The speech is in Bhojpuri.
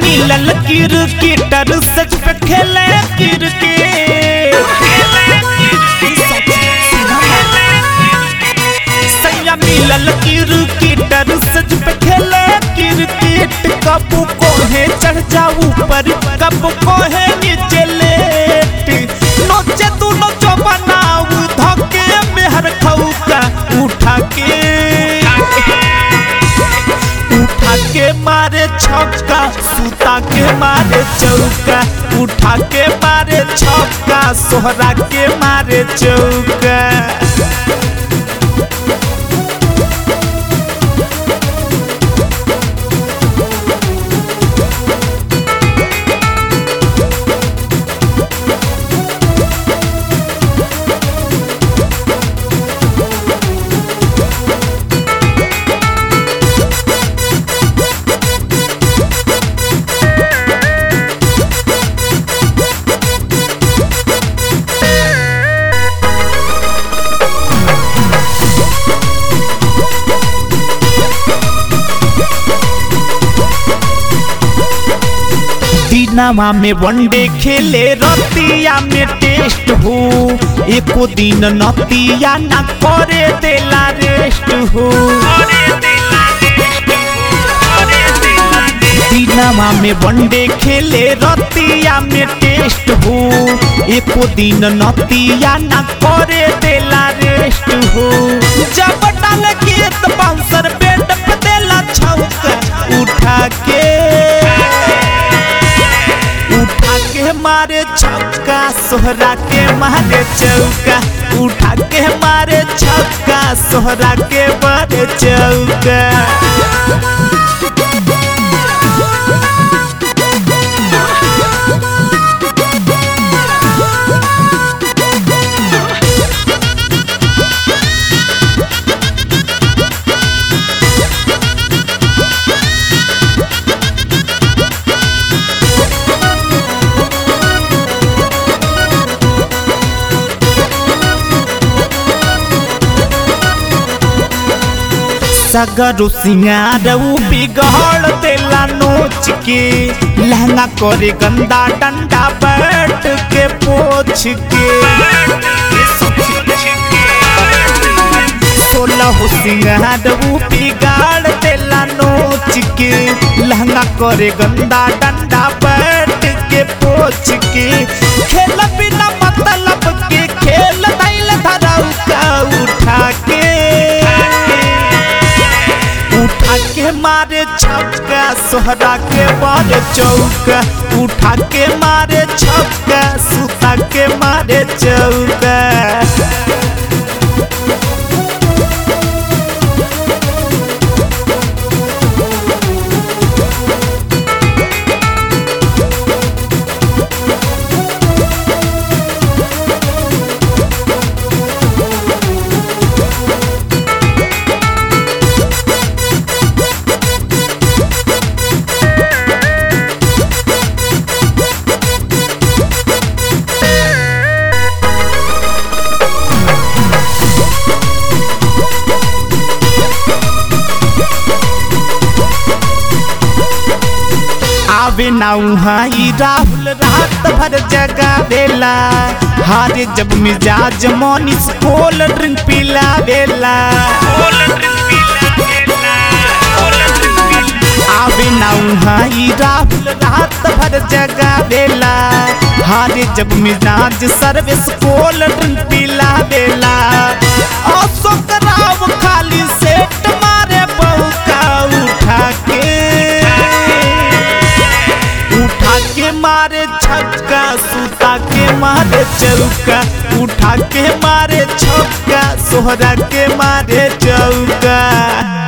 मिलल क्रिकेटर सच पे खेले क्रिकेट सैया मिलल क्रिकेटर सच पे खेले क्रिकेट कब कोहे चढ़ जाऊ ऊपर कब कोहे नीचे लेट नोचे तू नोचो बनाऊ धके मेहर खौका उठा के उठा के मारे छक्का सुता के मारे चौका उठा के मारे छक्का सोहरा के मारे चौका दिनवा में वनडे खेले रतिया में टेस्ट हो एको दिन नतिया ना करे देला रेस्ट हो दिनवा में वनडे खेले रतिया में टेस्ट हो एको दिन नतिया ना करे देला रेस्ट हो जब डाल के तो बाउंसर बेड पे देला छौका उठा के उठा के मारे छक्का सोहरा के मारे चौका उठा के मारे छक्का सोहरा के मारे चौका सगरो सिंगार उ बिगड़ देला नोच के लहंगा करे गंदा डंडा बैठ के पोछ के सोलह सिंगार उ बिगाड़ देला नोच के लहंगा करे गंदा डंडा बैठ के पोछ के खेल बिना मतलब के खेल दैल धराऊ का उठा के उठा के मारे छक्का सोहरा के मारे चौका उठा के मारे छक्का सुता के मारे चौका आवे नाऊ हाई राहुल रात भर जगा देला हारे जब मिजाज मोनिस कोल ड्रिंक पिला देला आवे नाऊ हाई राहुल रात भर जगा देला हारे जब मिजाज सर्विस कोल ड्रिंक पिला देला अशोक राव खाली सेट मारे बहु का उठा के उठा के मारे छक्का सुता के मारे चौका उठा के मारे छक्का सोहरा के मारे चौका